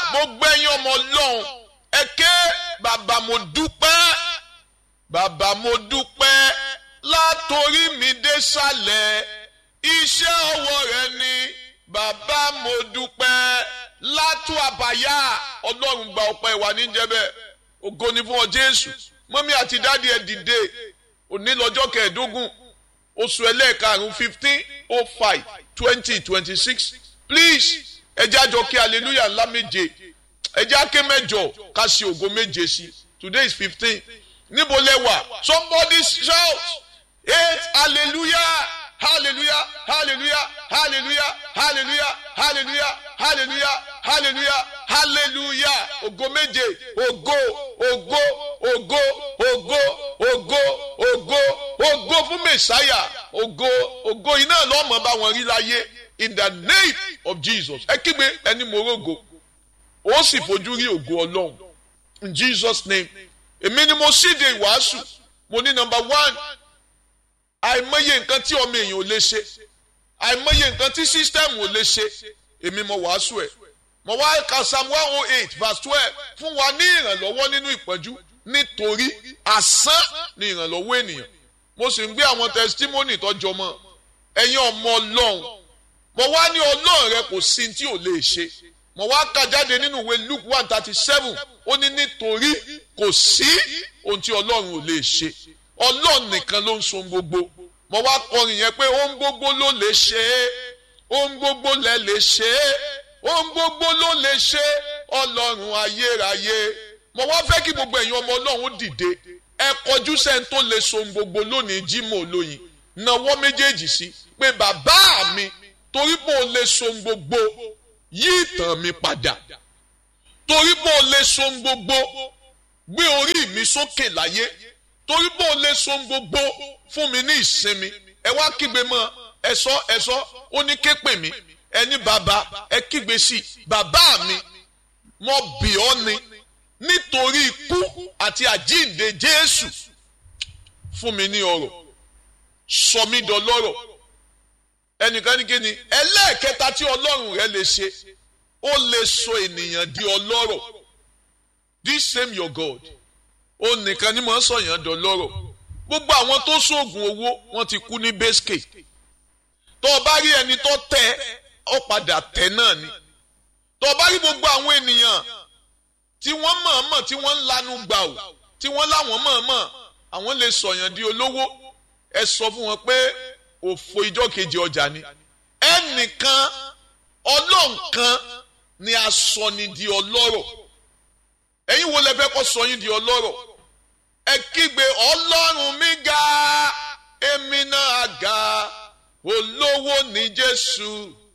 gbogbo ẹ̀yin ọmọ ọlọ́run ẹ ké bàbá mo dúpẹ́ bàbá mo dúpẹ́ látòrí mi dé sàlẹ̀ iṣẹ́ ọwọ́ rẹ ni bàbá mo dúpẹ́ látú àbáyá ọlọ́run gba ọpẹ́ wa níjẹ́bẹ̀ ògo ni fún ọ jésù mọ́mí àti dáàdi ẹ̀ dìde òní lọ́jọ́ kẹẹ̀ẹ́dógún oṣù ẹlẹ́ẹ̀karùn-ún fifteen oh five twenty twenty six please ẹ jẹ́ àjọ kí hallelujah ńlá méje ẹ jẹ́ àké mẹ́jọ ká ṣe ògo méje sí today is fifteen níbo lẹ wà somebody shout eight hallelujah hallelujah hallelujah hallelujah hallelujah hallelujah hallelujah hallelujah hallelujah ògo méje ògo ògo ògo ògo ògo ògo ògo fún mẹsàáyà ògo ògo iná lọ́mọ bá wọn rí láyé in the name of jesus ẹ kígbe ẹni morogo ó sì fojú rí ògo ọlọ́run in jesus name èmi ni mo ṣíde ìwàásù mo ní number one àìmọye nǹkan tí ọmọ èèyàn ò lè ṣe àìmọye nǹkan tí sísítẹ́ẹ̀mù ò lè ṣe èmi mo wàásù ẹ̀ mo wá ka psalm one oh eight verse twelve fún wa ní ìrànlọ́wọ́ nínú ìpọ́njú nítorí asán ni ìrànlọ́wọ́ ènìyàn mo sì ń gbé àwọn testimony tọ́jọ́ mọ́ ẹ̀yin ọmọ ọlọ́run mo wá ní ọlọ́run rẹ kò sí tí ò lè ṣe mo wá kà jáde nínú ìwé luke one thirty seven ó ní nítorí kò sí ohun tí ọlọ́run ò lè ṣe ọlọ́run nìkan ló ń so gbogbo mo wá kọrin yẹn pé ohun gbogbo ló lè ṣe é ohun gbogbo lẹ lè ṣe é ohun gbogbo ló lè ṣe ọlọ́run ayérayé mo wá fẹ́ kí gbogbo ẹ̀yin ọmọ ọlọ́run dìde ẹ kọjú sẹ́ni tó lè so gbogbo lónìí Jímọ̀ olóyin nawọ́ méjèèjì sí pé bàbá mi torí bó o lè so gbogbo yí ìtàn mi padà torí bó o lè so gbogbo gbé orí mi sókè láyé torí bó o lè so gbogbo fún mi ní ìsinmi ẹ wá kígbe mọ́ ẹ sọ ẹ sọ ó ní ké pè mí ẹni bàbá ẹ kígbe sí i bàbá mi mo bì ọ́ ni nítorí ikú àti àjíǹde Jésù fún mi ní ọrọ̀ sọ mí dọlọ́rọ̀ ẹnìkan ní kíni ẹlẹ́ẹ̀kẹta tí Ọlọ́run rẹ lè ṣe ó lè sọ ènìyàn di ọlọ́rọ̀ this same your God ó nìkan ni mo ń sọyàn dọlọ́rọ̀ gbogbo àwọn tó sóògùn owó wọ́n ti kú ní bẹ́sìkè tó o bá rí ẹni tó tẹ ọ padà tẹ náà ni tó o bá rí gbogbo àwọn ènìyàn tí wọ́n mọ̀ọ́mọ̀ tí wọ́n ń lanu gbà ó tí wọ́n láwọn mọ̀ọ́mọ̀ àwọn lè sọ̀yàn di olówó ẹ sọ fún wọn pé òfò ìjọ kejì ọjà ni ẹnìkan ọlọ́nkan ni a sọ ni di ọlọ́rọ̀ ẹ̀yin wo lẹ fẹ́ kọ́ sọ yín di ọlọ́rọ̀ ẹ kígbe ọlọ́run mi ga èmi náà ga olówó ní Jésù